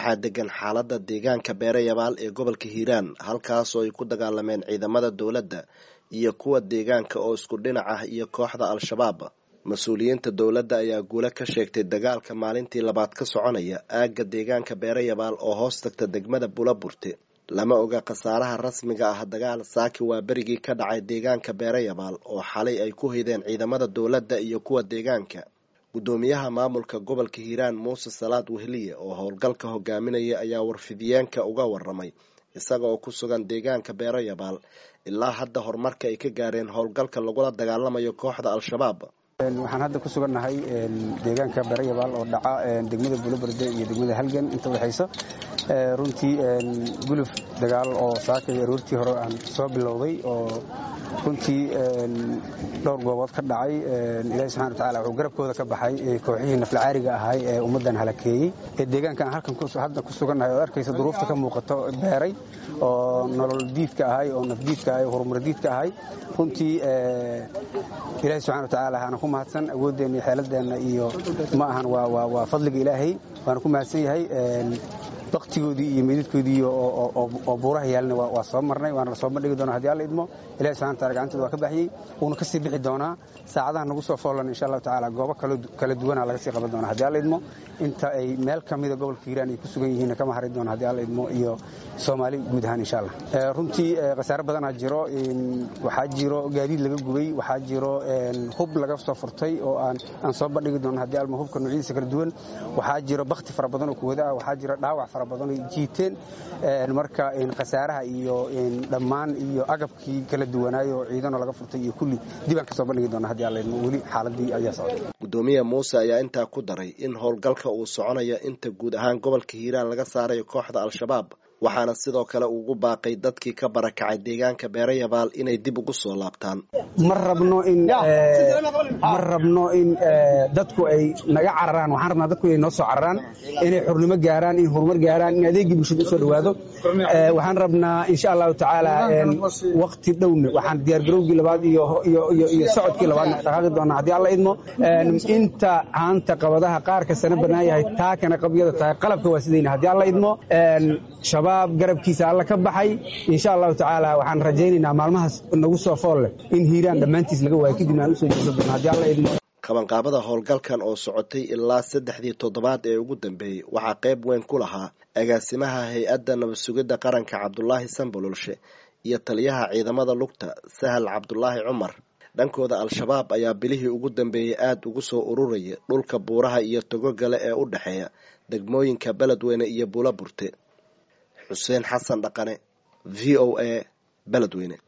waxaa degan xaaladda deegaanka beere yabaal ee gobolka hiiraan halkaasoo ay ku dagaalameen ciidamada dowladda iyo kuwa deegaanka oo isku dhinac ah iyo kooxda al-shabaab mas-uuliyiinta dowladda ayaa guule ka sheegtay dagaalka maalintii labaad ka soconaya aagga deegaanka beere yabaal oo hoos tagta degmada bulaburte lama oga khasaaraha rasmiga ah dagaal saaki waa berigii ka dhacay deegaanka beere yabaal oo xalay ay ku hideen ciidamada dowladda iyo kuwa deegaanka guddoomiyaha maamulka gobolka hiiraan muuse salaad wehliye oo howlgalka hogaaminaya ayaa warfidiyeenka uga waramay isaga oo ku sugan deegaanka beero yabaal ilaa hadda horumarka ay ka gaareen howlgalka lagula dagaalamayo kooxda al-shabaab waxaan hadda ku sugannahay deegaanka beere yabaal oo dhaca degmada buloberde iyo degmada halgan inta udhexaysa runtii guluf dagaal oo saakay aroortii hore aan soo bilowday oo runtii dhowr goobood ka dhacay ilaahi subxana watacala wuxuu garabkooda ka baxay kooxihii naflacaariga ahay ee ummaddan halakeeyey ee deegaanka aan halkan hadda ku sugannahay oo arkaysa duruufta ka muuqato beeray oo nolol diidka ahay oo nafdiidka ahay oo horumar diidka ahay runtii ilaahi subxana watacaala aana ku mahadsan awooddeenna iyo xeeladeenna iyo ma ahan waa fadliga ilaahay waana ku mahadsan yahay baktigoodii iyo meydadkoodii oo buuraha yaalna waa soo marnay waana lasoo bandhigi doona hadii alla idmo ilahi subxana wataala gacantooda waa ka baxyey wuuna ka sii bixi doonaa saacadaha nagu soo foolan insha allahu tacaala goobo kala duwana laga sii qaban doona hadii alla idmo inta ay meel ka mida gobolka hiiraan ay ku sugan yihiinna kama hari doona hadii alla idmo iyo soomaali guud ahaan insha allah runtii khasaare badanaa jiro waxaa jiro gaadiid laga gubay waxaa jiro hub laga soo furtay oo aan soo bandhigi doono hadii alma hubka noocyadiisa kala duwan waxaa jiro bakti fara badan oo kuwada ah waxaa jiro dhaawac fara badan oo jiiteen marka khasaaraha iyo dhammaan iyo agabkii kala duwanaayo oo ciidanoo laga furtay iyo kulli dibaan ka soo bandhigi doona hadii alla idmo weli xaaladii ayaa socday guddoomiye muuse ayaa intaa ku daray in howlgalka uu soconayo inta guud ahaan gobolka hiiraan laga saarayo kooxda al-shabaab waxaana sidoo kale ugu baaqay dadkii ka barakacay deegaanka beere yabaal inay dib ugu soo laabtaan ma rabno in ma rabno in dadku ay naga cararaan waxaan rabnaa dadku inay noo soo cararaan inay xurnimo gaaraan in horumar gaaraan in adeegii bulshada usoo dhawaado waxaan rabnaa insha allahu tacaala wakti dhowna waxaan diyaargarowgii labaad iyo socodkii labaadna dhaqaaqi doonaa haddii alla idmo inta haanta qabadaha qaarka sana bannaan yahay taakana qabyada tahay qalabka waa sidayna haddii alla idmo shabaab garabkiisa alla ka baxay insha allahu tacaala waxaan rajaynaynaa maalmahaas nagu soo fool leh in hiiraan dhammaantiis laga waayo kadibna aan usoo jeesan doona haddii alla idmo qabanqaabada howlgalkan oo socotay ilaa saddexdii toddobaad ee ugu dambeeyey waxaa qayb weyn ku lahaa agaasimaha hay-adda nabad sugidda qaranka cabdulaahi sambololshe iyo taliyaha ciidamada lugta sahal cabdulaahi cumar dhankooda al-shabaab ayaa bilihii ugu dambeeyey aada ugu soo ururaya dhulka buuraha iyo togogale ee u dhexeeya degmooyinka beledweyne iyo buulaburte xuseen xasan dhaqane v o a beledweyne